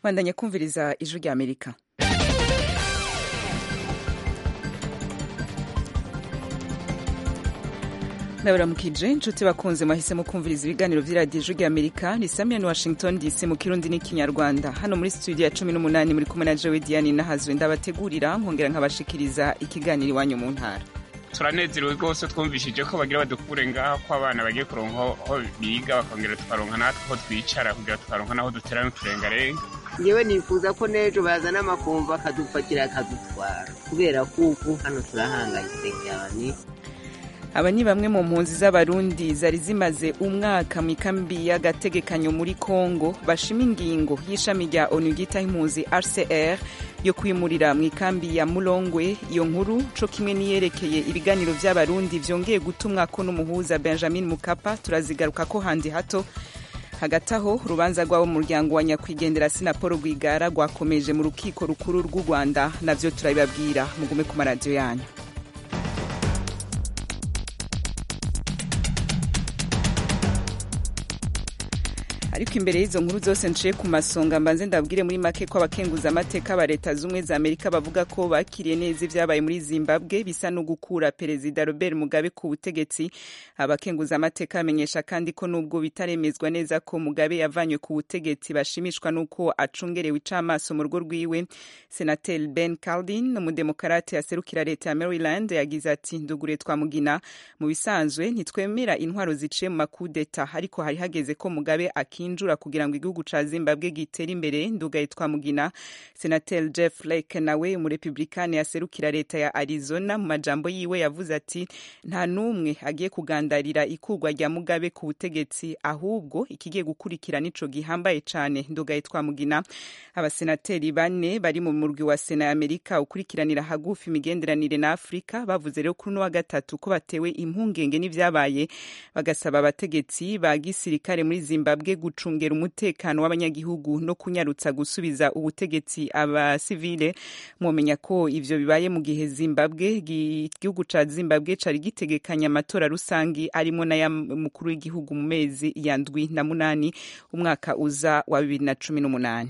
bandanya kumviriza ijwi rya amerika ndabaramukije inshuti bakunze mwahisemo kumviriza ibiganiro vy'iradiyo ijwi rya amerika ni samian washington dc mu kirundi n'ikinyarwanda hano muri studio ya cumi n'umunani muri kumwe na jewe diane nahazwe ndabategurira nkongera nkabashikiriza ikiganiro iwanyu mu ntara turanezerewe rwose twumvishije ko bagira badukure ngaho ko abana bagiye kuronka aho biga bakongera tukaronka natwe aho twicara kugira tukaronka n'aho dutera n'uturengarenga yewe nifuza ko n'ejo bazana amakumva akadupakira akadutwara kubera kuko hano turahangayitse cyane aba ni bamwe mu mpunzi z'abarundi zari zimaze umwaka mu ikambi y'agategekanyo muri congo bashima ingingo y'ishami rya onu ryitaho impunzi rcr yo kwimurira mu ikambi ya mulongwe iyo nkuru co kimwe niyerekeye ibiganiro vy'abarundi vyongeye gutumwako n'umuhuza benjamin mukapa turazigaruka ko handi hato hagati aho urubanza rw'abo mu muryango wa nyakwigendera sinapolo rwigara rwakomeje mu rukiko rukuru rw'u rwanda navyo turabibabwira mugume ku maradiyo yanyu ariko imbere y'izo nkuru zose nciye ku masonga mbanze ndabwire muri make ko abakenguza amateka ba leta z'ubumwe za amerika bavuga ko bakiriye neza ibyabaye muri zimbabwe bisa no gukura perezida robert mugabe ku butegetsi abakenguza amateka bamenyesha kandi ko nubwo bitaremezwa neza ko mugabe yavanywe ku butegetsi bashimishwa n'uko acungerewe icamaso mu rugo rwiwe senateri ben caldin umudemokarate aserukira leta ya maryland yagize ati ndugure twamugina mu bisanzwe ntitwemera intwaro ziciye mu makudeta ariko hari hageze ko mugabe aki kinjura kugira ngo igihugu ca Zimbabwe gitere imbere ndugaye twamugina Senatel Jeff Flake nawe umurepublikani yaserukira leta ya Arizona mu majambo yiwe yavuze ati nta numwe agiye kugandarira ikurwa rya Mugabe ku butegetsi ahubwo ikigiye gukurikira nico gihambaye cane ndugaye twamugina abasenateri bane bari mu murwi wa Sena ya Amerika ukurikiranira hagufi imigenderanire na Afrika bavuze rero kuri wa gatatu ko batewe impungenge n'ivyabaye bagasaba abategetsi ba gisirikare muri Zimbabwe gucungera umutekano w'abanyagihugu no kunyarutsa gusubiza ubutegetsi abasivile mumenya ko ivyo bibaye mu gihe Zimbabwe igihugu ca Zimbabwe cari gitegekanya amatora rusangi arimo n'aya mukuru w'igihugu mu mezi ya ndwi na munani umwaka uza wa bibiri na cumi n'umunani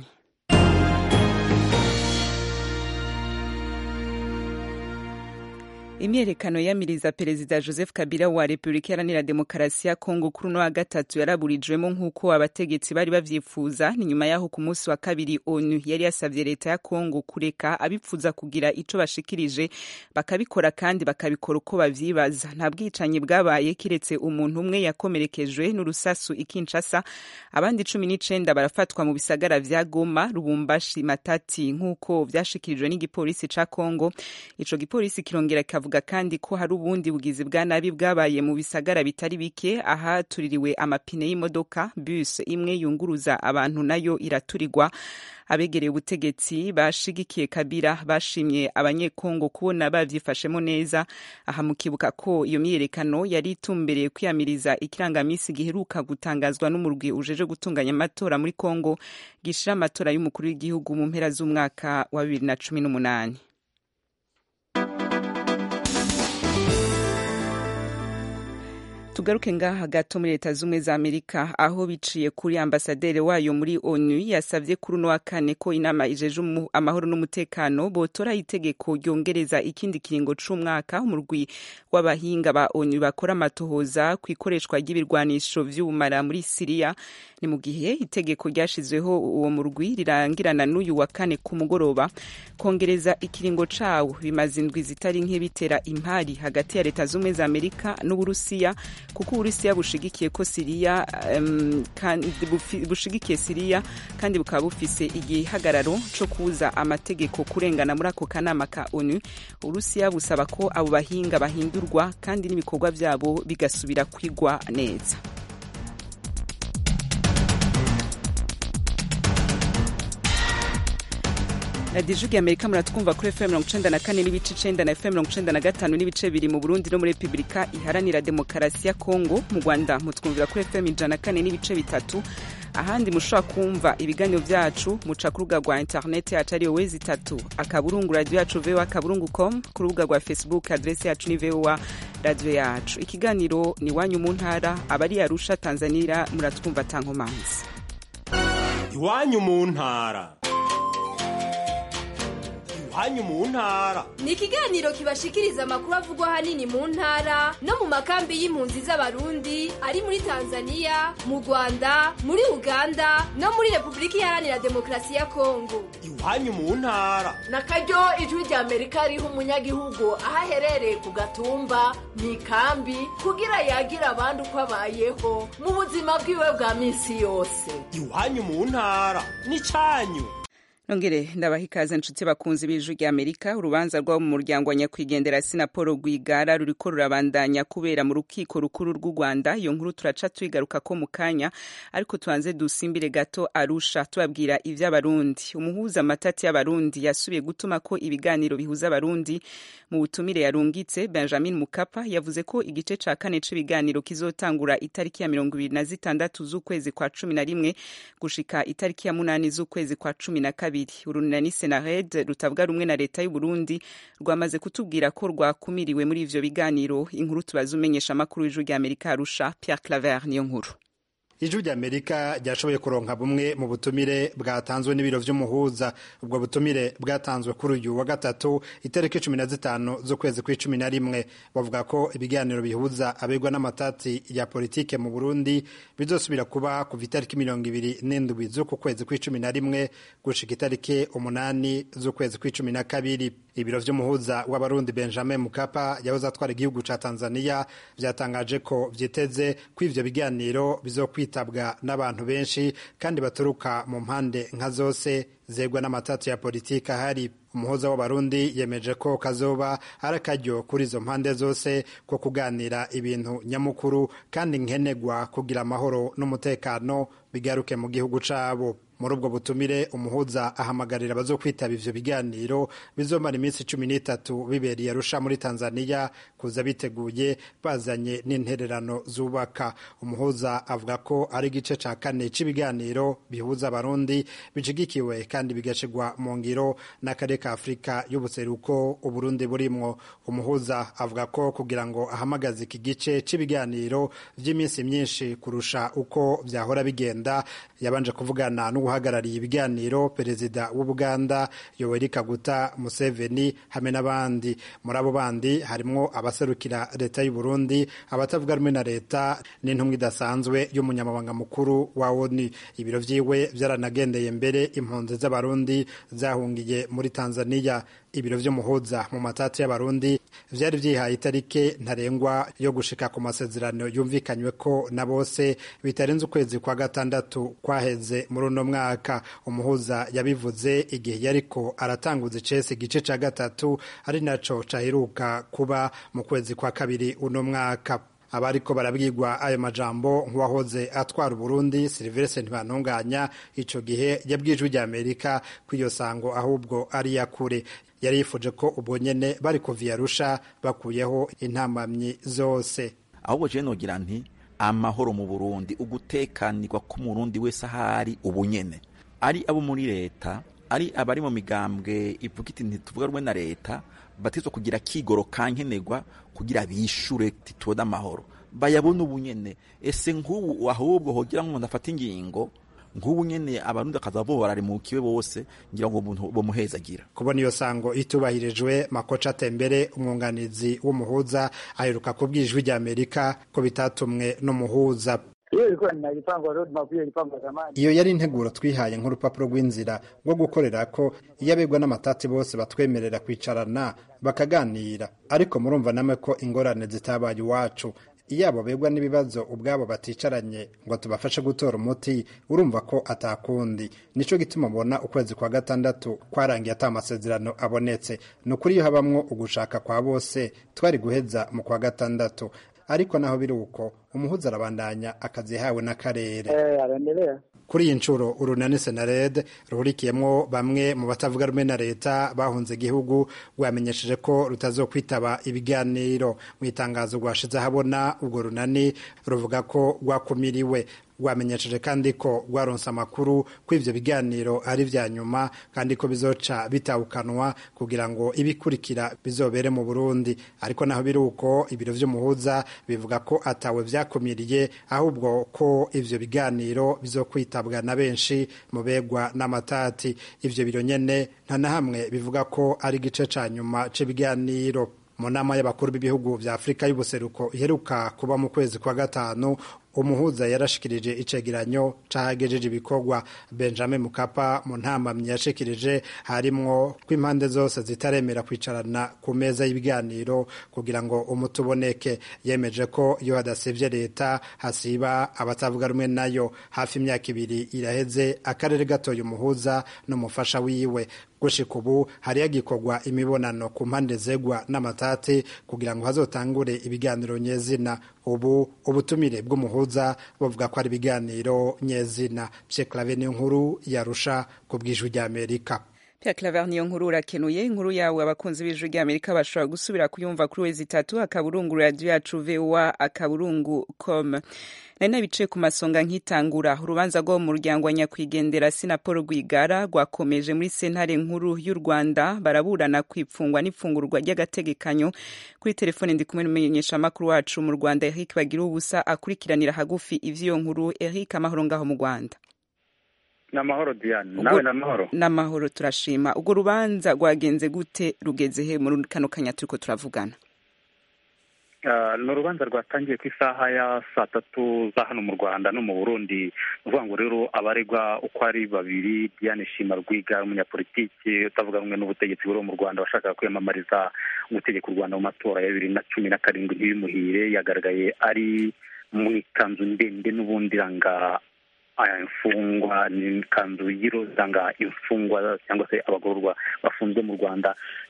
imyerekano yamiriza perezida joseph kabila wa repubulika iharanira demokarasi ya kongo kuri uno wa gatatu yaraburijwemo nk'uko abategetsi bari bavyifuza ni nyuma yaho ku munsi wa kabiri onu yari yasavye leta ya kongo kureka abipfuza kugira ico bashikirije bakabikora kandi bakabikora uko bavyibaza nta bwicanyi bwabaye kiretse umuntu umwe yakomerekejwe n'urusasu ikinshasa abandi cumi n'icenda barafatwa mu bisagara vya goma rubumbashi matati nk'uko vyashikirijwe n'igipolisi ca kongo ico gipolisi kirongera avuga kandi ko hari ubundi bugizi bwa nabi bwabaye mu bisagara bitari bike ahatuririwe amapine y'imodoka bus imwe yunguruza abantu nayo iraturirwa abegereye ubutegetsi bashigikiye kabira bashimye abanyekongo kubona bavyifashemo neza aha mukibuka ko iyo myiyerekano yari itumbereye kwiyamiriza ikirangamisi giheruka gutangazwa n'umurwi ujeje gutunganya amatora muri kongo gishira amatora y'umukuru w'igihugu mu mpera z'umwaka wa bibiri na cumi n'umunani tugaruke ngaha gato muri leta z'ubumwe za amerika aho biciye kuri ambasaderi wayo muri onu yasavye kuri uno wa kane ko inama ijeje amahoro n'umutekano botora itegeko ryongereza ikindi kiringo c'umwaka umurwi w'abahinga ba onu bakora amatohoza ku ikoreshwa ry'ibirwanisho vy'ubumara muri siriya ni mu gihe itegeko ryashizweho uwo murwi rirangirana n'uyu wa kane ku mugoroba kongereza ikiringo cawo bimaze indwi zitari nke bitera impari hagati ya leta z'ubumwe za amerika n'uburusiya kuko uburusiya bushigikiye ko siriya um, bushigikiye siriya kandi bukaba bufise igihagararo co kuza amategeko kurengana muri ako kanama ka onu uburusiya busaba ko abo bahinga bahindurwa kandi n'ibikorwa vyabo bigasubira kwigwa neza radiyo ijwi amerika muratwumva kuri fm mirongo icenda na kane n'ibice icenda na fm mirongo icenda na gatanu n'ibice biri mu burundi no muri repubulika iharanira demokarasi ya kongo mu rwanda mutwumvira kuri fm ijana na kane n'ibice bitatu ahandi mushobora kumva ibiganiro vyacu muca ku rubuga rwa interineti yacu ariyo wezi itatu akaburungu radiyo yacu voa akaburungu com ku rubuga rwa facebook adresi yacu ni voa radiyo yacu ikiganiro ni iwanyu mu ntara abari arusha tanzania muratwumva tankomanzi iwanyu mu ntara iwanyu mu ntara ni ikiganiro kibashikiriza amakuru avugwa ahanini mu ntara no mu makambi y'impunzi z'abarundi ari muri tanzania mu rwanda muri uganda no muri repubulika iharanira demokarasi ya kongo iwanyu mu ntara na karyo ijwi rya amerika riha umunyagihugu aho aherereye ku gatumba mu ikambi kugira yagira abandi uko abayeho mu buzima bwiwe bwa minsi yose iwanyu mu ntara n'icyanyu nongere ndabaha ikaze nshuti bakunzi b'ijwi rya amerika urubanza rw'abo mu muryango wa nyakwigendera sinapolo rwigara ruriko rurabandanya kubera mu rukiko rukuru rw'u rwanda iyo nkuru turaca tuyigaruka ko mu kanya ariko tubanze dusimbire gato arusha tubabwira ivy'abarundi umuhuza amatati y'abarundi yasubiye gutuma ko ibiganiro bihuza abarundi mu butumire yarungitse benjamin mukapa yavuze ko igice ca kane c'ibiganiro kizotangura itariki ya mirongo ibiri na zitandatu z'ukwezi kwa cumi na rimwe gushika itariki ya munani z'ukwezi kwa cumi na kabiri urunani senared rutavuga rumwe na leta y'u Burundi rwamaze kutubwira ko rwakumiriwe muri ivyo biganiro inkuru tubaza umenyesha amakuru y'ijwi rya amerika arusha pierre claver niyo nkuru ijwi rya amerika ryashoboye kuronka bumwe mu butumire bwatanzwe n'ibiro vy'umuhuza ubwo butumire bwatanzwe kuri uyu wa gatatu itariki cumi na zitanu z'ukwezi kw'icumi na rimwe bavuga ko ibiganiro bihuza abegwa n'amatati ya politike mu burundi bizosubira kuba kuva itariki mirongo ibiri n'indwi z'uku kwezi kw'icumi na rimwe gushika itariki umunani z'ukwezi kw'icumi na kabiri ibiro vy'umuhuza w'abarundi benjamin mukapa yahoze atwara igihugu ca tanzania vyatangaje ko vyiteze ko ivyo biganiro bizokwitabwa n'abantu benshi kandi baturuka mu mpande nka zose zegwa n'amatatu ya politiki ahari umuhuza w'abarundi yemeje ko kazoba ari akaryo kuri izo mpande zose ko kuganira ibintu nyamukuru kandi nkenegwa kugira amahoro n'umutekano bigaruke mu gihugu cabo muri ubwo butumire umuhuza ahamagarira abazokwitaba ivyo biganiro bizomara iminsi cumi n'itatu bibereye arusha muri tanzania kuza biteguye bazanye n'intererano zubaka umuhuza avuga ko ari igice ca kane c'ibiganiro bihuza abarundi bishigikiwe kandi bigashigwa mu ngiro n'akarere ka afurika y'ubuseruko uburundi burimwo umuhuza avuga ko kugira ngo ahamagaze iki gice c'ibiganiro vy'iminsi myinshi kurusha uko vyahora bigenda yabanje kuvugana n'uhagarariye ibiganiro perezida w'ubuganda yoweri kaguta museveni hamwe n'abandi muri abo bandi harimwo abaserukira leta y'u burundi abatavuga rumwe na leta n'intumwa idasanzwe y'umunyamabanga mukuru wa oni ibiro vyiwe vyaranagendeye mbere impunzi z'abarundi zahungiye muri tanzania ibiro vy'umuhuza mu matati y'abarundi vyari vyihaye itarike ntarengwa yo gushika ku masezerano yumvikanywe ko na bose bitarenze ukwezi kwa gatandatu kwaheze muri uno mwaka umuhuza yabivuze igihe yariko aratanguza icese igice ca gatatu ari naco caheruka kuba mu kwezi kwa kabiri uno mwaka abariko barabwirwa ayo majambo nk'uwahoze atwara uburundi silivestre ntibantunganya ico gihe yabwijwe rya amerika ko iyo sango ahubwo ari yakure yari yifuje ko ubwo nyene bari kuva arusha bakuyeho intamamyi zose ahubwo jewe nogira nti amahoro mu burundi ugutekanirwa k'umurundi wese ahari ubu nyene ari abo muri leta ari abari mu migambwe ivuga iti ntituvuga rumwe na leta batizwa kugira kigoro kankenerwa kugira bishure titubone amahoro bayabona ubu nyene ese nk'ubu ahubwo hogira nk'umuntu afata ingingo nk'ubu nyene abarundi akaza borarimukiwe bose ngira ngo umuntu bomuhezagira kubona iyo sango itubahirijwe makoca atembere umwunganizi w'umuhuza aheruka kubwira ijwi rya amerika ko bitatumwe n'umuhuza iyo yari integuro twihaye nk'urupapuro rw'inzira rwo gukorera ko iyo abegwa n'amatati bose batwemerera kwicarana bakaganira ariko murumva namwe ko ingorane zitabaye iwacu iyo abo begwa n'ibibazo ubwabo baticaranye ngo tubafashe gutora umuti urumva ko atakundi nico gituma ubona ukwezi kwa gatandatu kwarangiye ata amasezerano abonetse ni ukuri iyo habamwo ugushaka kwa bose twari guheza mu kwa gatandatu ariko naho biri uko umuhuza arabandanya akazi yahawe n'akarere kuri iyi nshuro urunani senared ruhurikiyemo bamwe mu batavuga rumwe na leta bahunze igihugu rwamenyesheje ko rutazokwitaba ibiganiro mu itangazo rwashize ahabona urwo runani ruvuga ko rwakumiriwe rwamenyesheje kandi ko rwaronse amakuru ko ivyo biganiro ari vya nyuma kandi ko bizoca bitawukanwa kugira ngo ibikurikira bizobere mu burundi ariko naho biri uko ibiro vy'umuhuza bivuga ko atawe vyakumiriye ahubwo ko ivyo biganiro bizokwitabwa na benshi mu begwa n'amatati ivyo biro nyene nta na hamwe bivuga ko ari igice ca nyuma c'ibiganiro mu nama y'abakuru b'ibihugu vya afurika y'ubuseruko iheruka kuba mu kwezi kwa gatanu umuhuza yarashikirije icegeranyo cahagejeje ibikorwa benjamin mukapa mu ntamamyi yashikirije harimwo ko impande zose zitaremera kwicarana ku meza y'ibiganiro kugira ngo umuti uboneke yemeje ko iyo hadasivye leta hasiba abatavuga rumwe nayo hafi imyaka ibiri iraheze akarere gatoye umuhuza n'umufasha wiwe gushika ubu hari hagikorwa imibonano ku mpande zegwa n'amatati kugira ngo hazotangure ibiganiro nyezina ubu ubutumire bw'umuhuza bavuga ko ari ibiganiro nyezina pyeklave niyo nkuru yarusha ku bw'ijwi ry'amerika Pierre Claver niyo nkuru urakenuye inkuru yawe abakunzi b'ijwi ry'Amerika bashobora gusubira kuyumva kuri wezi itatu akaburungu radio yacu VOA akaburungu com nari nabicaye ku masonga nkitangura urubanza rwo mu muryango wa nyakwigendera Sinapolo Rwigara rwakomeje muri sentare nkuru y'u Rwanda baraburana kwipfungwa n'ifungurwa ry'agategekanyo kuri telefone ndi kumwe n'umumenyesha makuru wacu mu Rwanda Eric Bagira ubusa akurikiranira hagufi ivyo nkuru Eric amahoro ngaho mu Rwanda namahoro Diane nawe namahoro namahoro turashima ubwo rubanza rwagenze gute rugeze he muri kano kanya turiko turavugana ni urubanza rwatangiye ku isaha ya saa tatu za hano mu rwanda no mu burundi ni ukuvuga ngo rero abaregwa uko ari babiri diane shima rwiga umunyapolitiki utavuga rumwe n'ubutegetsi buri mu rwanda washakaga kwiyamamariza gutegeka u rwanda mu matora ya bibiri na cumi na karindwi ntibimuhire yagaragaye ari mu ikanzu ndende n'ubundi iranga imfungwa ni ikanzu y'irozanga imfungwa cyangwa se abagororwa bafunzwe mu rwanda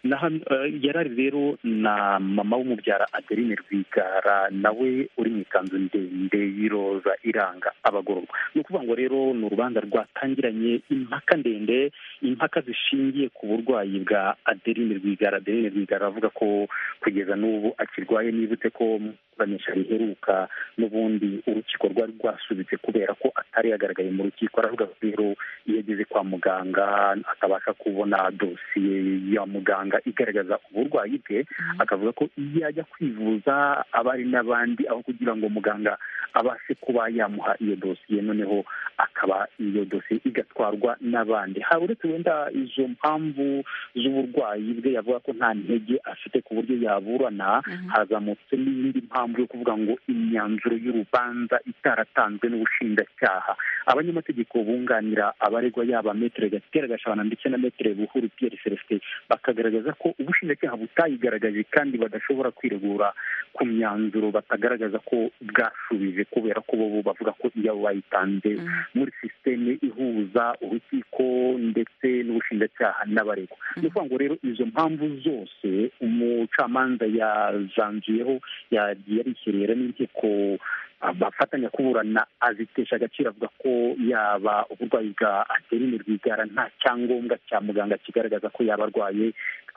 yarari rero na mama w'umubyara adeline rwigara nawe uri mu ikanzu ndende y'iroza iranga abagororwa ni ukuvuga ngo rero ni urubanza rwatangiranye impaka ndende impaka zishingiye ku burwayi bwa adeline rwigara adeline rwigara avuga ko kugeza n'ubu akirwaye nibutse ko iburanisha riheruka n'ubundi urukiko rwari rwasubitse kubera ko atari yagaragaye mu rukiko aravuga ko rero iyo ageze kwa muganga atabasha kubona dosiye ya muganga igaragaza uburwayi bwe akavuga ko iyo ajya kwivuza aba ari n'abandi aho kugira ngo muganga abashe kuba yamuha iyo dosiye noneho akaba iyo dosiye igatwarwa n'abandi hari uretse wenda izo mpamvu z'uburwayi bwe yavuga ko nta ntege afite ku buryo yaburana hazamutse n'iyindi mpamvu yo kuvuga ngo imyanzuro y'urubanza itaratanzwe n'ubushinjacyaha abanyamategeko bunganira abaregwa yaba metere gatera gashabana ndetse na metere buhuru pierre celestin bakagaragaza ko ubushinjacyaha butayigaragaje kandi badashobora kwiregura ku myanzuro batagaragaza ko bwashubije kubera ko bo bavuga ko iyo bayitanze muri sisiteme ihuza urukiko ndetse n'ubushinjacyaha n'abaregwa ni ukuvuga ngo rero izo mpamvu zose umucamanza yazanzuyeho yagiye arishyirira n'inkiko bafatanya kuburana azitesha agaciro avuga ko yaba uburwayi bwa adeline rwigara nta cyangombwa cya muganga kigaragaza ko yaba arwaye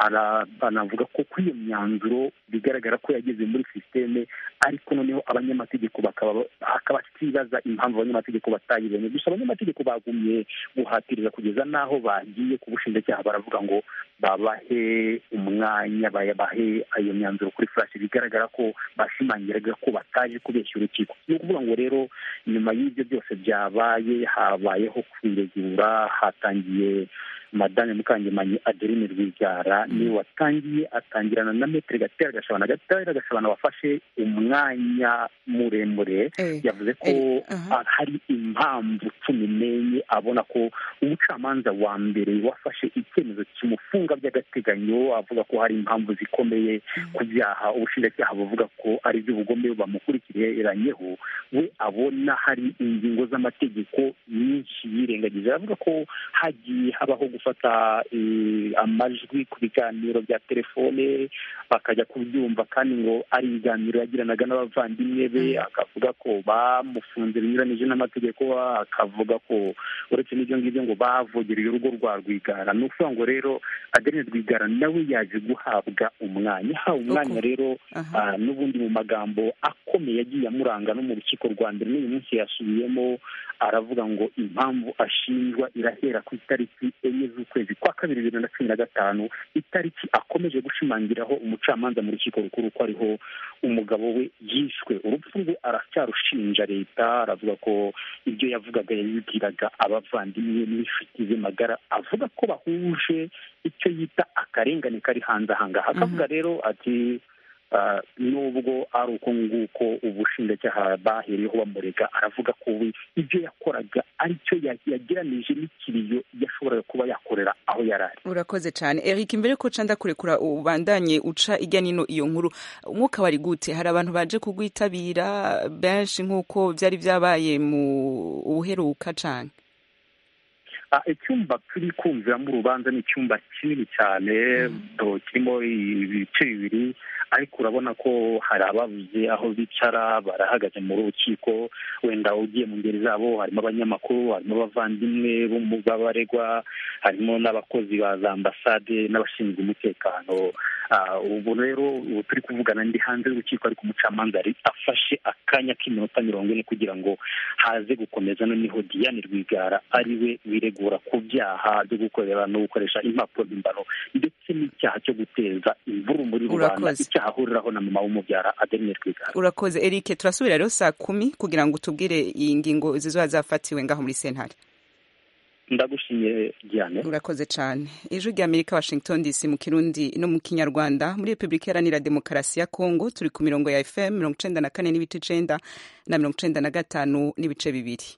anavuga ko kuri iyo myanzuro bigaragara ko yageze muri sisiteme ariko noneho abanyamategeko bakaba bakibaza impamvu abanyamategeko batayibonye gusa abanyamategeko bagumye guhatiriza kugeza n'aho bagiye ku bushinjacyaha baravuga ngo babahe umwanya babahe iyo myanzuro kuri furashi bigaragara ko bashimangiraga ko bataje kubeshya urukiko ni ukuvuga ngo rero nyuma y'ibyo byose byabaye habayeho kwiregura hatangiye madame mukangemanyi adeline rwigara niwe watangiye atangirana na metere gatera gashabana gatera gashabana wafashe umwanya muremure yavuze ko hari impamvu cumi n'enye abona ko umucamanza wa mbere wafashe icyemezo kimufunga by'agateganyo avuga ko hari impamvu zikomeye ku byaha ubushinjacyaha buvuga ko ari iby'ubugome bamukurikiranyeho we abona hari ingingo z'amategeko nyinshi yirengagije aravuga ko hagiye habaho gufata amajwi ku biganiro bya telefone bakajya kubyumva kandi ngo ari ibiganiro yagiranaga n'abavandimwe be akavuga ko bamufunze binyuranije n'amategeko akavuga ko uretse n'ibyo ngibyo ngo bavugiriye urugo rwa rwigara ni ukuvuga ngo rero adeline rwigara nawe yaje guhabwa umwanya hawe umwanya rero n'ubundi mu magambo akomeye yagiye amuranga no mu rukiko rwa mbere n'uyu munsi yasubiyemo aravuga ngo impamvu ashinjwa irahera ku itariki enye z'ukwezi kwa kabiri bibiri na cumi na gatanu itariki akomeje gushimangiraho umucamanza mu rukiko rukuru ko ariho umugabo we yishwe urupfu rwe aracyarushinja leta aravuga ko ibyo yavugaga yabibwiraga abavandimwe n'inshuti ze magara avuga ko bahuje icyo yita akarengane kari hanze aha ngaha akavuga rero ati ah, nubwo ari uko nguko ubushinjacyaha bahereyeho bamurega aravuga ko we ibyo yakoraga aricyo ya- yageranije n'ikiriyo yashoboraga kuba yakorera aho yari ari urakoze cyane eric mbere ko uca ndakurekura ubandanye uca ijya nino iyo nkuru umwuka wari gute hari abantu baje kugwitabira benshi nk'uko byari byabaye mu ubuheruka cyane Ah, icyumba turi kumviramo urubanza ni icyumba kinini cyane to- kirimo ibice bibiri ariko urabona ko hari ababuze aho bicara barahagaze mu rukiko wenda ugiye mu ngeri zabo harimo abanyamakuru harimo abavandimwe bo mu b'abaregwa harimo n'abakozi ba za ambasade n'abashinzwe umutekano Ah, ubu rero ubu turi kuvugana ndi hanze y'urukiko ariko umucamanza yari afashe akanya k'iminota mirongo ine kugira ngo haze gukomeza noneho Diane Rwigara ari we wiregura ku byaha byo gukorera no gukoresha impapuro mpimbano ndetse n'icyaha cyo guteza imvuru muri rubanda Urakoze. icyaha ahuriraho na mama w'umubyara Adeline Rwigara urakoze eric turasubira rero saa kumi kugira ngo utubwire iyi ngingo zizoba zafatiwe ngaho muri sentare ndagushimiye Diane urakoze cyane ijwi rya amerika washington dc mu kirundi no mu kinyarwanda muri repubulika iharanira demokarasi ya kongo turi ku mirongo ya fm mirongo icenda na kane n'ibice icenda na mirongo icenda na gatanu n'ibice bibiri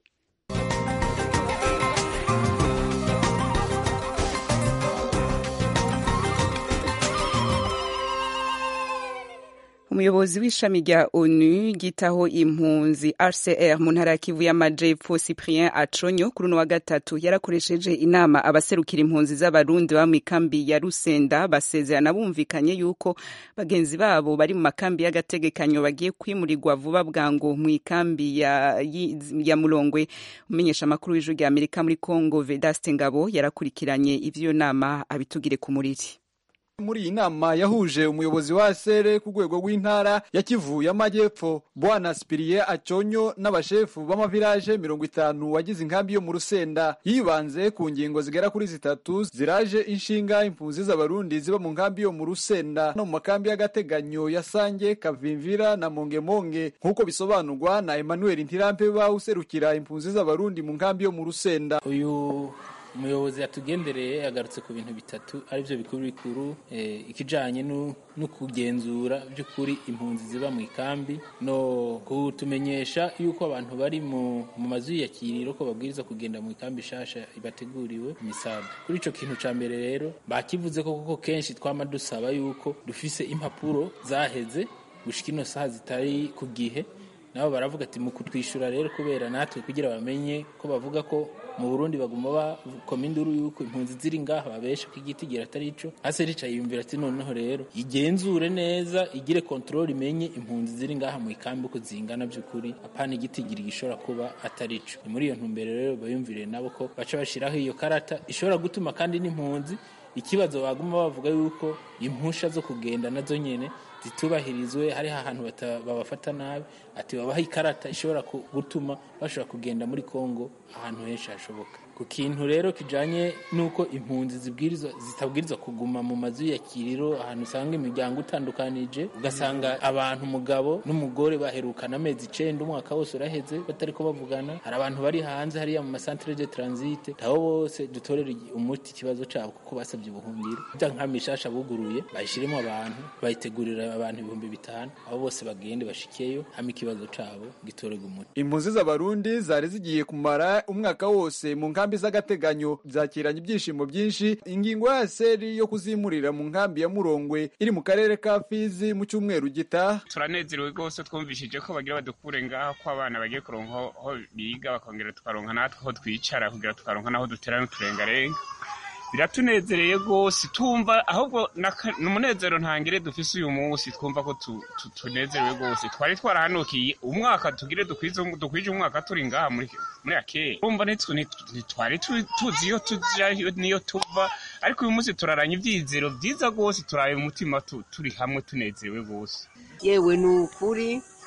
umuyobozi w'ishami rya onu ryitaho impunzi rcr mu ntara ya kivu y'amajepfo cyprien aconyo kuri uno wa gatatu yarakoresheje inama abaserukira impunzi z'abarundi baba mu ikambi ya rusenda basezerana bumvikanye yuko bagenzi babo bari mu makambi y'agategekanyo bagiye kwimurirwa vuba bwangu mu ikambi ya, yi- ya murongwe umenyesha amakuru w'ijwi rya amerika muri congo vedaste ngabo yarakurikiranye ivy'iyo nama abitugire ku muriri muri iyi nama yahuje umuyobozi wa sere ku rwego rw'intara ya kivu y'amajyepfo bwana sipiriye aconyo n'abashefu b'amavilaje mirongo itanu wagize inkambi yo mu rusenda yibanze ku ngingo zigera kuri zitatu ziraje inshinga impunzi z'abarundi ziba mu nkambi yo mu rusenda no mu makambi y'agateganyo ya sange kavimvira na mongemonge nk'uko bisobanurwa na emmanuel ntirampeba userukira impunzi z'abarundi mu nkambi yo mu rusenda uyu umuyobozi yatugendereye yagarutse ku bintu bitatu aribyo bikuru bikuru eh, ikijanye no no kugenzura by'ukuri impunzi ziba mu ikambi no kutumenyesha yuko abantu bari mu mu mazu y'iyakiriro ko babwiriza kugenda mu ikambi shasha ibateguriwe imisaga kuri ico kintu ca mbere rero bakivuze ko koko kenshi twama dusaba yuko dufise impapuro zaheze gushika ino saha zitari ku gihe nabo baravuga ati mu kutwishyura rero kubera natwe kugira bamenye ko bavuga ko mu burundi baguma bakoma induru yuko impunzi ziri ngaha babesha ko igiti gira atari ico hasi ricaye yumvira ati noneho rero igenzure neza igire kontrole imenye impunzi ziri ngaha mu ikambi uko zingana by'ukuri apana igiti gira gishobora kuba atari ico ni muri iyo ntumbero rero bayumvire nabo ko baca bashiraho iyo karata ishobora gutuma kandi n'impunzi ikibazo baguma bavuga yuko impusha zo kugenda nazo nyene zitubahirizwe hariho ahantu bata- babafata nabi ati babaha ikarata ishobora ku- gutuma bashobora kugenda muri kongo ahantu henshi hashoboka ku kintu rero kijanye n'uko impunzi zibwirizwa zitabwirizwa kuguma mu mazu y'iyakiriro ahantu usanga imiryango itandukanije ugasanga abantu umugabo n'umugore baherukana amezi icenda umwaka wose uraheze batariko bavugana hari abantu bari hanze hariya mu masantere de transite abo bose dutorera umuti ikibazo cabo kuko basabye ubuhungiro ija nka mishasha buguruye bayishiremo abantu bayitegurira abantu ibihumbi bitanu abo bose bagende bashikeyo hama ikibazo cabo gitorerwa umuti impunzi z'abarundi zari zigiye kumara umwaka wose mu nkambi z'agateganyo zakiranye ibyishimo byinshi ingingo ya seri yo kuzimurira mu nkambi ya murongwe iri mu karere ka fizi mu cyumweru gitaha turanezerewe rwose twumvishije ko bagira badukure ngaho ko abana bagiye kuronka aho aho biga bakongera tukaronka natwe aho twicara kugira tukaronka n'aho dutera n'uturengarenga biratunezereye rwose tumva ahubwo naka- ni umunezero ntangire dufise uyu munsi twumva ko tu- tu- tunezerewe rwose twari twarahanukiye umwaka tugire dukwize dukwije umwaka turi ngaha muri muri akeye urumva ntitwe- nit- ntitwari tu- tuzi iyo tuja iyo- niyo tuva ariko uyu munsi turaranye ivyizero vyiza rwose turaye umutima tu- turi hamwe tunezerewe rwose yewe ni ukuri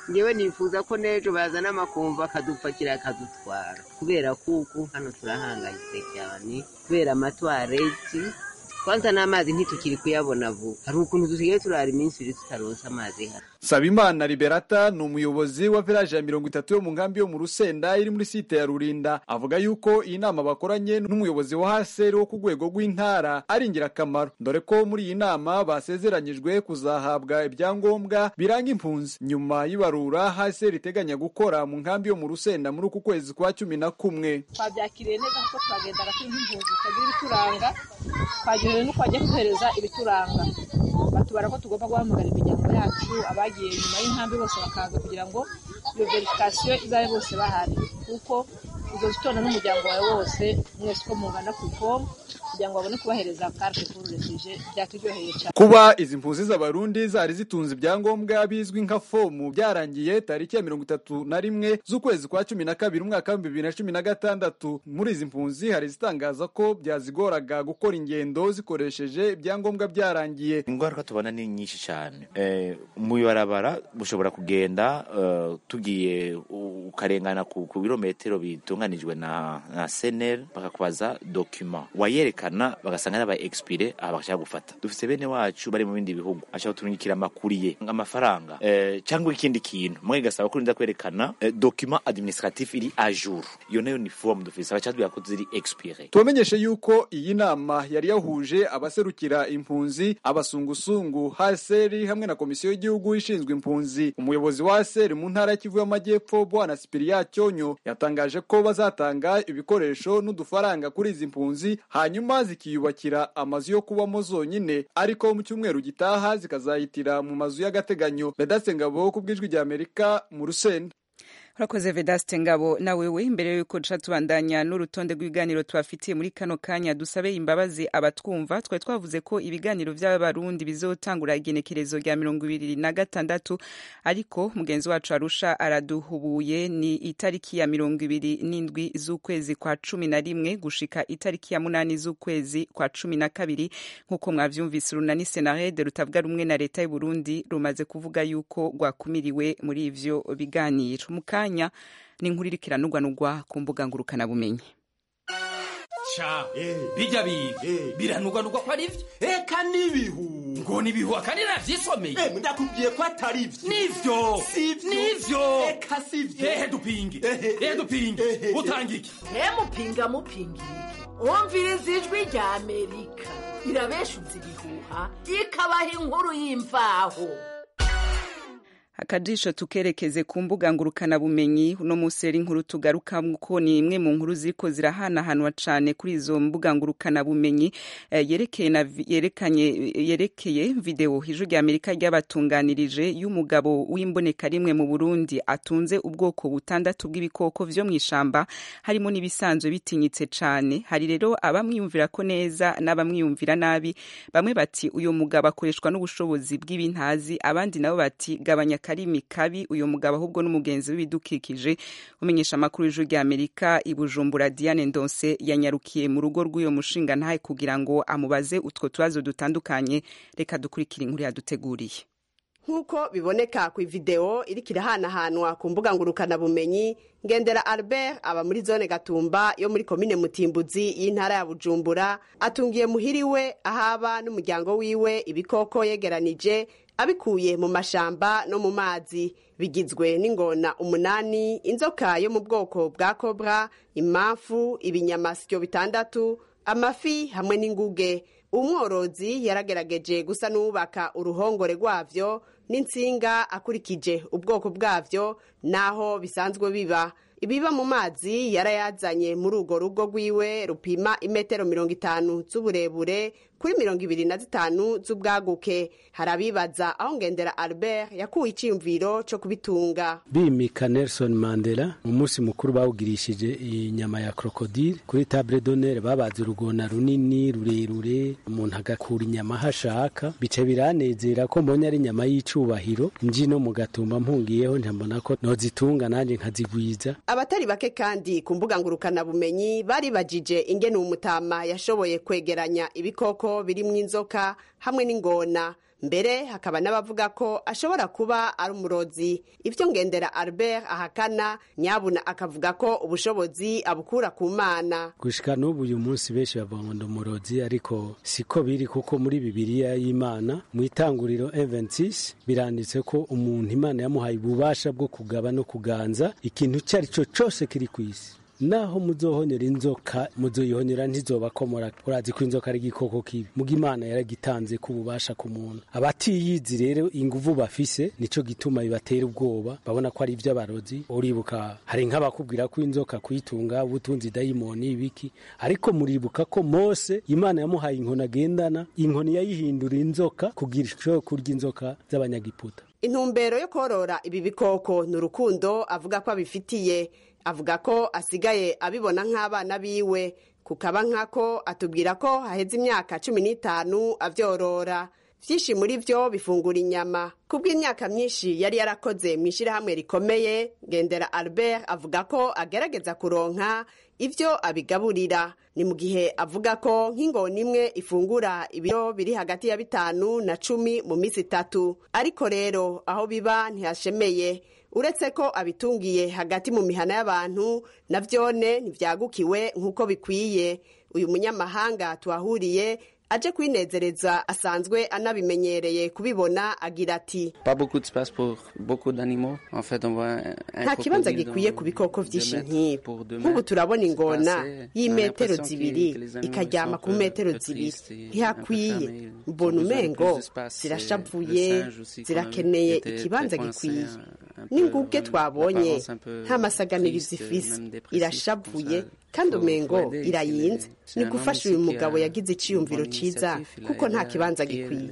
ngewe nifuza ko n'ejo bazana amakumva akadupakira akadutwara kubera kuko hano turahangayitse cyane kubera amatwareti kwanza n'amazi ntitukiri kuyabona vuba hari ukuntu dusigaye turara iminsi ibiri tutaronsa amazi hano Sabimana Liberata ni umuyobozi wa village ya mirongo itatu yo mu nkambi yo mu Rusenda iri muri site ya Rurinda avuga yuko iyi nama bakoranye n'umuyobozi wa haseri wo ku rwego rw'intara ari ingirakamaro dore ko muri iyi nama basezeranyijwe kuzahabwa ibyangombwa biranga impunzi nyuma y'ibarura haseri iteganya gukora mu nkambi yo mu Rusenda muri uku kwezi kwa cumi na kumwe twabyakiriye neza kuko twagendaga turi nk'impunzi tutagira ibituranga twagenewe n'uko bagiye kuduhereza ibituranga batubara ko tugomba guhamagara imiryango yacu abagiye nyuma y'inkambi bose bakaza kugira ngo iyo verifikasiyo izabe bose bahari kuko uzoza utonda n'umuryango wawe wose mwese uko mungana ku ifomu kugira ngo babone kubahereza carte pour refugee byaturyoheye cyane kuba izi mpunzi z'abarundi zari zitunze ibyangombwa bizwi nka fomu byarangiye tariki ya mirongo itatu na rimwe z'ukwezi kwa cumi na kabiri umwaka w'ibihumbi bibiri na cumi na gatandatu muri izi mpunzi hari izitangaza ko byazigoraga gukora ingendo zikoresheje ibyangombwa byarangiye ingaruka tubona ni nyinshi cyane eh, mu ibarabara bushobora kugenda uh, tugiye ukarengana ku, ku birometero bitunganijwe na, na senel bakakubaza dokima wayerekana bagasanga n'aba expire aha bagashaka gufata dufite bene wacu bari mu bindi bihugu ashaka kuturungikira amakuriye nk'amafaranga eh, cyangwa ikindi kintu mwe gasaba ko urinda kwerekana eh, document administratif iri a jour iyo nayo ni form dufise abacatubwira ko ziri expire tubamenyeshe yuko iyi nama yari yahuje abaserukira impunzi abasungusungu haseri hamwe na komisiyo y'igihugu ishinzwe impunzi umuyobozi wa haseri mu ntara y'ikivu y'amajyepfo bwana sipiriya cyonyo yatangaje ko bazatanga ibikoresho n'udufaranga kuri izi mpunzi hanyuma zikiyubakira amazu yo kubamo zonyine ariko mu cyumweru gitaha zikazahitira mu mazu y'agateganyo vedaste ngabo ku bw'ijwi rya amerika mu rusenda urakoze vedaste ngabo nawewe imbere y'uko duca tubandanya n'urutonde rw'ibiganiro tubafitiye muri kano kanya dusabe imbabazi abatwumva twari twavuze ko ibiganiro by'abarundi bizotangura igenekerezo rya mirongo ibiri na gatandatu ariko mugenzi wacu arusha araduhubuye ni itariki ya mirongo ibiri n'indwi z'ukwezi kwa cumi na rimwe gushika itariki ya munani z'ukwezi kwa cumi na kabiri nk'uko mwavyumvise urunani senarede rutavuga rumwe na leta y'uburundi rumaze kuvuga yuko rwakumiriwe muri ivyo biganiro mukanya ni inkuru iriko iranugwanugwa ku mbuga ngurukanabumenyi ca bijya biga biranugwanugwa ko ari vyo eka n'ibihu ngo nibihu akandi navyisomeye ndakubwiye ko atari vyo nivyo nivyo eka sivyo ehe dupinge ehe dupinge utanga iki mupinga mupinga umviriza ijwi rya amerika irabeshuza ibihuha ikabaha inkuru y'imvaho akajisho tukerekeze ku mbuga ngurukanabumenyi uno munsi rero inkuru tugarukamo ko ni imwe mu nkuru ziriko zirahanahanwa cane kuri izo mbuga ngurukanabumenyi eh, yerekeye na yerekanye yerekeye video ijwi rya Amerika ryabatunganirije y'umugabo w'imboneka rimwe mu Burundi atunze ubwoko butandatu bw'ibikoko vyo mw'ishamba harimo n'ibisanzwe bitinyitse cane hari rero abamwiyumvira ko neza n'abamwiyumvira nabi bamwe bati uyo mugabo akoreshwa n'ubushobozi bw'ibintazi abandi nabo bati gabanya karimi kabi uyu mugabo ahubwo n'umugenzi w'ibidukikije umenyesha amakuru y'ijuru rya amerika i bujumbura diane ndonse yanyarukiye mu rugo rw'uyo mushinga ntahe kugira ngo amubaze utwo tubazo dutandukanye reka dukurikire inkuru yaduteguriye nk'uko biboneka ku ivideo iriko irahanahanwa ku mbuga ngurukanabumenyi ngendera albert aba muri zone gatumba yo muri komine mutimbuzi y'intara ya bujumbura atungiye muhiri we ahaba n'umuryango wiwe ibikoko yegeranije abikuye mu mashamba no mu mazi bigizwe n'ingona umunani inzoka yo mu bwoko bwa kobra imamfu ibinyamasyo bitandatu amafi hamwe n'inguge umworozi yaragerageje gusa n'uwubaka uruhongore rwavyo n'insinga akurikije ubwoko bwavyo n'aho bisanzwe biba ibiba mu mazi yarayazanye muri urwo rugo rwiwe rupima imetero mirongo itanu z'uburebure kuri mirongo ibiri na zitanu z'ubwaguke hari abibaza aho ngendera albert yakuwe icyiyumviro cyo kubitunga bimika nelson mandela umunsi mukuru bawugirishije inyama ya krokodile kuri table d'honneur babaze urugona runini rurerure umuntu agakura inyama aho ashaka bica biranezera ko mbonye ari inyama y'icubahiro nji no mu gatumba mpungiyeho ntambona ko nozitunga nanjye nkazigwiza abatari bake kandi ku mbuga ngurukanabumenyi baribajije ingene umutama yashoboye kwegeranya ibikoko birimwo inzoka hamwe n'ingona mbere hakaba n'abavuga ko ashobora kuba ari umurozi ibyo ngendera albert ahakana nyabuna akavuga ko ubushobozi abukura ku mana gushika n'ubu uyu munsi benshi bavuga ngo ndi umurozi ariko siko biri kuko muri bibiliya y'imana mu itanguriro 26 biranditse ko umuntu imana yamuhaye ububasha bwo kugaba no kuganza ikintu icyo ari cyo cyose kiri ku isi naho muzohonyera inzoka muzoyihonyera ntizobakomora urazi ko inzoka ari igikoko kibi muga imana yaragitanze ko ububasha ku muntu abatiyizi rero inguvu bafise nico gituma bibatera ubwoba babona ko ari ivy'abarozi uribuka hari nk'abakubwira ko inzoka kuyitunga ubutunzi dayimoni ibiki ariko muribuka ko mose imana yamuhaye inkoni agendana inkoni yayihindura inzoka kugira ishobore kurya inzoka z'abanyagiputa intumbero yo korora ibi bikoko ni urukundo avuga ko abifitiye avuga ko asigaye abibona nk'abana biwe kukaba nkako atubwira ko haheze imyaka cumi n'itanu avyorora vyinshi muri vyo bifungura inyama kubw'imyaka myinshi yari yarakoze mu ishyirahamwe rikomeye ngendera albert avuga ko agerageza kuronka ivyo abigaburira ni mu gihe avuga ko nk'ingona imwe ifungura ibiro biri hagati ya bitanu na cumi mu minsi itatu ariko rero aho biba ntihashemeye uretse ko abitungiye hagati mu mihana y'abantu na vyone ntivyagukiwe nk'uko bikwiye uyu munyamahanga tuhahuriye aje kwinezereza asanzwe anabimenyereye kubibona agira ati nta kibanza gikwiye ku bikoko vyinshi nk'ibi nk'ubu turabona ingona y'imetero zibiri ikaryama ku metero zibiri ntihakwiye mbona umengo zirashavuye zirakeneye ikibanza gikwiye n'inguge twabonye nta masaganirizo ifise irashavuye kandi umengo irayinze ni gufasha uyu mugabo yagize iciyumviro ciza kuko nta kibanza gikwiye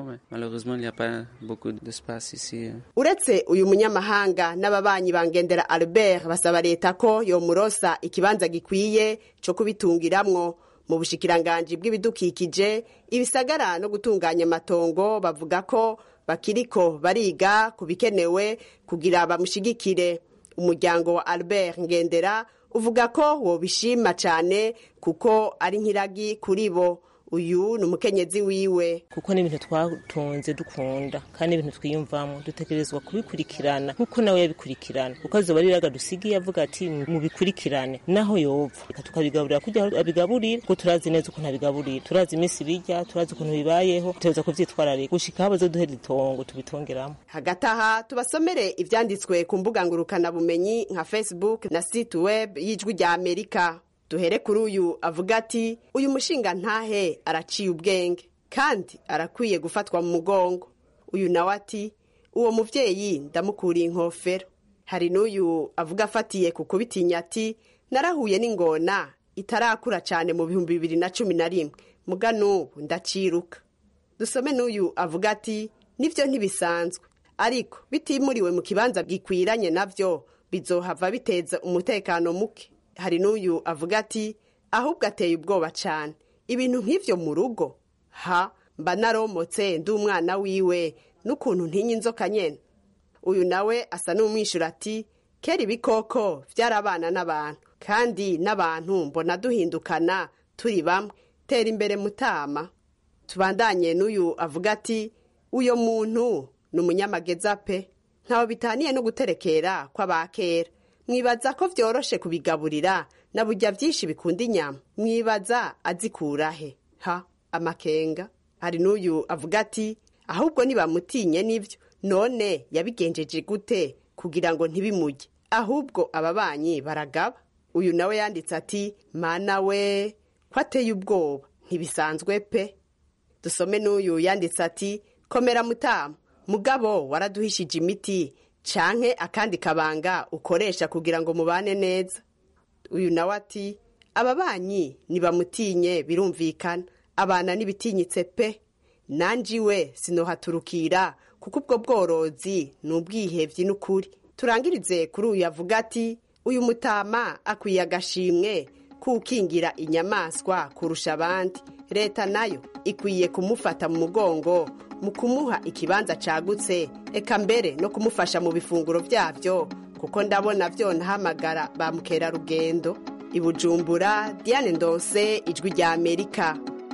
uretse uyu munyamahanga n'ababanyi bangendera albert basaba leta ko yomurosa ikibanza gikwiye co kubitungiramwo mu bushikiranganji bw'ibidukikije ibisagara no gutunganya amatongo bavuga ko bakiriko bariga ku bikenewe kugira bamushigikire umuryango wa albert ngendera uvuga ko wobishima cyane kuko ari nk'iragi kuri bo uyu ni umukenyezi wiwe kuko ni ibintu twatunze dukunda kandi ibintu twiyumvamo dutegerezwa kubikurikirana nk'uko nawe yabikurikirana kuko azoba ari iraga dusigiye avuga ati mubikurikirane naho yopfa reka tukabigaburira kugira abigaburire kuko turazi neza ukuntu abigaburira turazi iminsi bijya turazi ukuntu bibayeho tutegereza kuvyitwararika gushika aho bazoduhera itongo tubitongeramo hagati aha tubasomere ivyanditswe ku mbuga ngurukanabumenyi nka facebook na site web y'ijwi rya amerika duhere kuri uyu avuga ati uyu mushinga ntahe araciye ubwenge kandi arakwiye gufatwa mu mugongo uyu nawe ati uwo muvyeyi ndamukuriye inkofero hari n'uyu avuga afatiye ku kubitinya ati narahuye n'ingona itarakura cyane mu bihumbi bibiri na cumi na rimwe muga n'ubu ndaciruka dusome n'uyu avuga ati nivyo ntibisanzwe ariko bitimuriwe mu kibanza gikwiranye navyo bizohava biteza umutekano muke hari n'uyu avuga ati ahubwo ateye ubwoba cyane ibintu nk'ivyo mu rugo ha mba naromotse ndi umwana wiwe n'ukuntu ntinya inzoka nyene uyu nawe asa n'umwishyura ati kera ibikoko byarabana n'abantu kandi n'abantu mbona duhindukana turi bamwe tera imbere mutama tubandanye n'uyu avuga ati uyo muntu ni umunyamageza pe ntawe bitaniye no guterekera kw'abakera mwibaza ko vyoroshe kubigaburira na burya vyinshi bikunda inyama mwibaza azikurahe ha amakenga hari n'uyu avuga ati ahubwo nibamutinye n'ivyo none yabigenjeje gute kugira ngo ntibimujye ahubwo ababanyi baragaba uyu nawe yanditse ati mana we ko ateye ubwoba ntibisanzwe pe dusome n'uyu yanditse ati komera mutamu mugabo waraduhishije imiti canke akandi kabanga ukoresha kugira ngo mubane neza uyu nawe ati ababanyi nibamutinye birumvikana abana n'ibitinyitse pe nanjiwe sinohaturukira kuko ubwo bworozi ni ubwihevyi n'ukuri turangirize kuri uyu avuga ati uyu mutama akwiye agashimwe kukingira inyamaswa kurusha abandi leta nayo ikwiye kumufata mu mugongo mu kumuha ikibanza cagutse eka mbere no kumufasha mu bifunguro vyavyo kuko ndabona vyonahamagara ba mukerarugendo i bujumbura diane ndonse ijwi rya amerika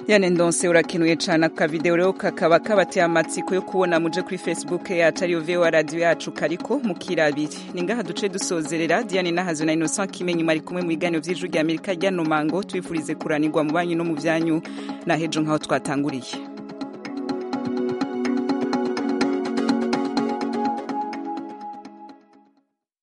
yane ndonse urakenuye cyane aka video rero kakaba kabateye amatsiko yo kubona muje kuri facebook yacu ariyo voa radio yacu kariko mukirabire ni ngaha duce dusozerera diane nahazo na innocent kimenyi mwari kumwe mu biganiro vy'ijwi rya amerika ryano mango tubifurize kuranirwa mu banyu no mu vyanyu na hejo nk'aho twatanguriye